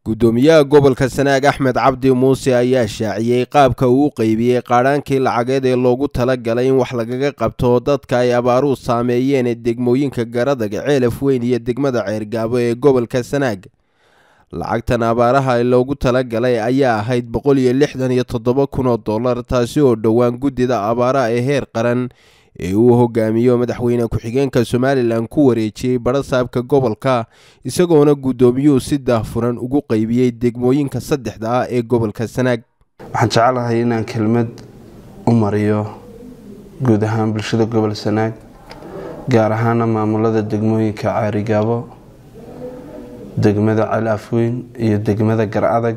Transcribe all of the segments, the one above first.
guddoomiyaha gobolka sanaag axmed cabdi muuse ayaa shaaciyey qaabka uu u qeybiyey qaadhaankii lacageed ee loogu talagalay in wax lagaga qabto dadka ay abaaruhu saameeyeen ee degmooyinka garadag ceelaf weyn iyo degmada ceergaabo ee gobolka sanaag lacagtan abaaraha loogu talagalay ayaa ahayd boqol iyo lixdan iyo toddoba kun oo dollar taasi oo dhowaan guddida abaaraha ee heer qaran ee uu hogaamiyo madaxweyne ku-xigeenka somalilan ku wareejiyey barasaabka gobolka isagoona guddoomiyuhu si daahfuran ugu qeybiyey degmooyinka saddexda ah ee gobolka sanaag waxaan jecelahay inaan kelmad u mariyo guud ahaan bulshada gobol sanaag gaar ahaana maamulada degmooyinka caarigaabo degmada calaafweyn iyo degmada gar-adag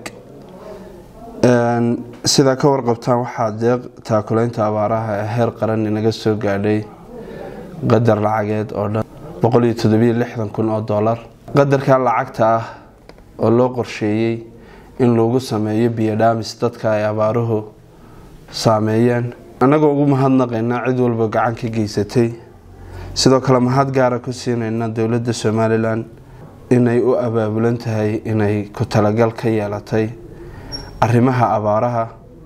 sidaa ka warqabtaan waxaa deeq taakuleynta abaaraha ee heer qaran inaga soo gaadhay qadar lacageed oo dhan boqoliyo toddobiyo lixdan kun oo dollar qadarka lacagta ah oo loo qorsheeyey in lagu sameeyo biyodhaamis dadka ay abaaruhu saameeyeen annagoo ugu mahadnaqaynaa cid walba gacan ka geysatay sidoo kale mahad gaara ku siinayna dowladda somalilan inay u abaabulan tahay inay ku talagal ka yeelatay arrimaha abaaraha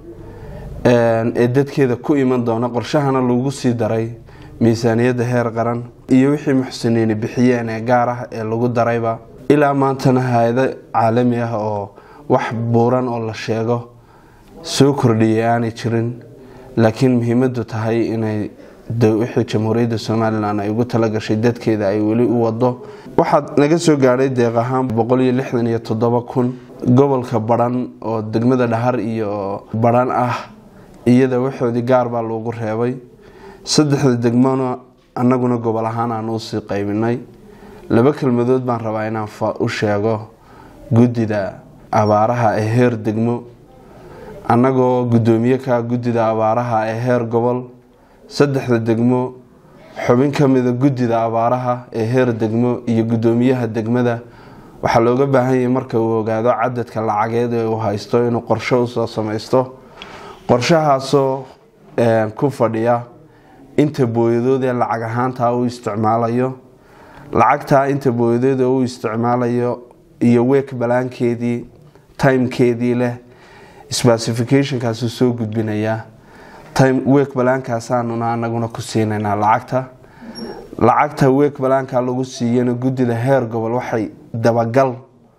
ee dadkeeda ku iman doona qorshahana lagu sii daray miisaaniyadda heer qaran iyo wixii muxsiniini bixiyeen ee gaar ah ee lagu darayba ilaa maantana hay-ado caalami ah oo wax buuran oo la sheego soo kordhiyay aanay jirin laakiin muhiimadu tahay inay wixii jamhuuriyadda somalilan ay ugu talagashay dadkeeda ay weli u wado waxaad naga soo gaadhay deeq ahaan boqol iyo lixdan iyo toddoba kun gobolka baran oo degmada dhahar iyo baran ah iyada waxoodii gaar baa loogu reebay saddexda degmona annaguna gobol ahaan aan usii qaybinay laba kelmadood baan rabaa inaan u sheego guddida abaaraha ee heer degmo annagoo guddoomiye ka guddida abaaraha ee heer gobol saddexda degmo xubin ka mida guddida abaaraha ee heer degmo iyo guddoomiyaha degmada waxaa looga baahan yahay marka uu ogaado cadadka lacageed ee uu haysto inuu qorsho usoo samaysto qorshahaasoo ku fadhiya inta booyadood ee lacag ahaantaa uu isticmaalayo lacagtaa inta booyadood ee uu isticmaalayo iyo week balaankeedii timekeedii leh specificationkaasuu soo gudbinayaa week balaankaasaanuna anaguna ku siinaynaa lacagta lacagta week balaanka lagu siiyana guddida heer gobol waxay dabagal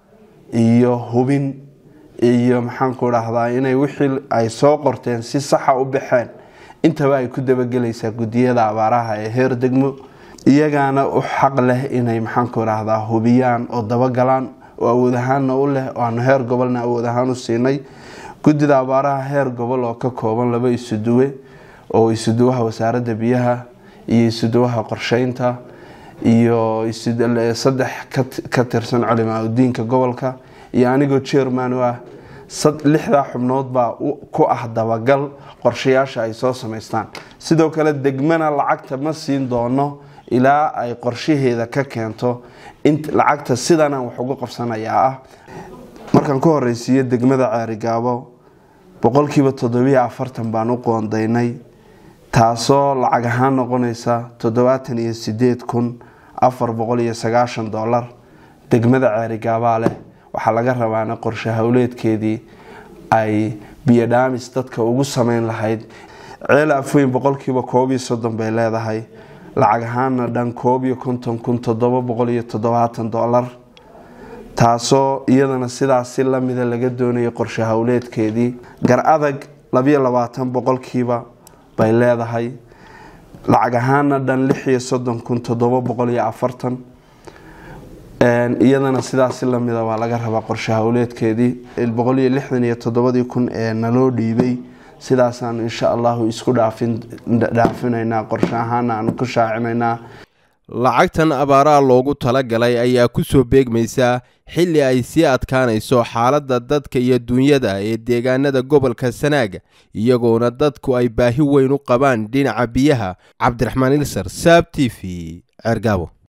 iyo hubin iyo maxaanku dhahdaa inay wixii ay soo qorteen si saxa u baxeen intaba ay ku dabagelaysaa guddiyada abaaraha ee heer degmo iyagaana u xaq leh inay maxaanku dhahdaa hubiyaan oo dabagalaan oo awood ahaanna u leh oo aanu heer gobolna awood ahaan u siinay guddida abaaraha heer gobol oo ka kooban laba isuduwe oo isuduwaha wasaaradda biyaha iyo isuduwaha qorsheynta iyo saddex ka tirsan culimaa udiinka gobolka iyo anigoo jerman u ah lixdaa xubnood baa ku ah dabagal qorshayaasha ay soo samaystaan sidoo kale degmana lacagta ma siin doono ilaa ay qorshaheeda ka keento lacagta sidanaan wax ugu qabsanayaa ah markaan ku horeysiiyo degmada ceerigaabo boqolkiiba toddobiyo afartan baan u qoondaynay taasoo lacag ahaan noqonaysa toddobaatan iyo sideed kun afar boqol iyo sagaashan dollar degmada ceerigaabaa leh waxaa laga rabaana qorshe howleedkeedii ay biyodhaamis dadka ugu sameyn lahayd ceel afweyn boqolkiiba koob iyo soddon bay leedahay lacag ahaana dhan koob iyo konton kun toddoba boqol iyo toddobaatan dollar taasoo iyadana sidaas si lamida laga doonayay qorshe howleedkeedii gar adag labiyo labaatan boqolkiiba bay leedahay lacag ahaana dhan lix iyo soddon kun toddoba boqol iyo afartan iyadana sidaas si lamida waa laga rabaa qorshe howleedkeedii boqol iyo lixdan iyo toddobadii kun ee naloo dhiibay sidaasaan insha allahu isku dhaafinaynaa qorshe ahaana aan ku shaacinaynaa lacagtan abaaraha loogu talagalay ayaa ku soo beegmaysaa xilli ay sii adkaanayso xaaladda dadka iyo dunyada ee deegaanada gobolka sanaaga iyagoona dadku ay baahi weyn u qabaan dhinaca biyaha cabdiraxmaan ilsar saab t v ceergaabo